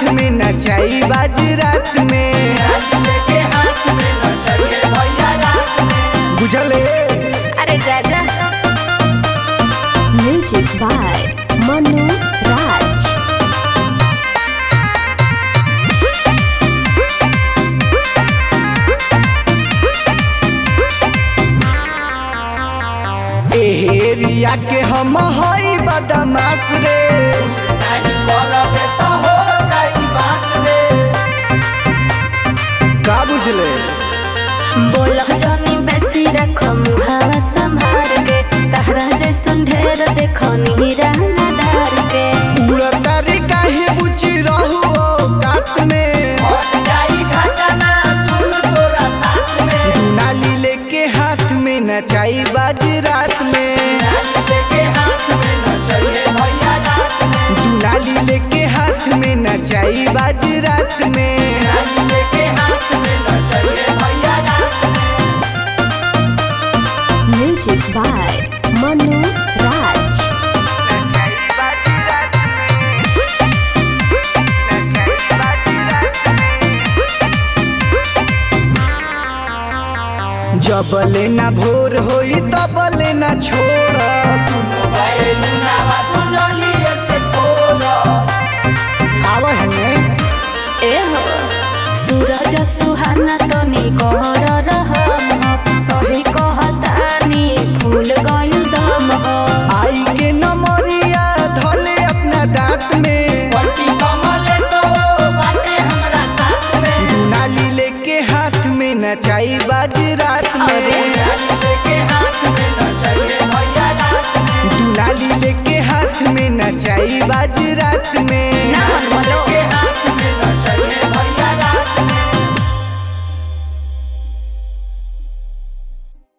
हाथ में नचाई बाज रात में बुझले अरे जा जा music by Manu Raj area के हम हई बदमाश रे का बुझले बोलह जानी बेसी रखो मुहावा संभार के तहरा जैसन ढेर देखो नीरा धार के उड़तारी काहे बुची रहू कात में दुनाली लेके हाथ में नचाई बाज रात में दुनाली लेके हाथ में नचाई बाज रात में म्यूजिक बाय मनु राज जबले ना भोर होई तबले ना छोड़ आवा है ने ए हो सूरज सुहाना तो निकोर रहम हो सही कहतानी फूल गइल दम हो आई के नमरिया धले अपना दांत में दुनाली लेके हाथ में नचाई बाज रात में दुनाली लेके हाथ में नचाई बाज रात में ना मन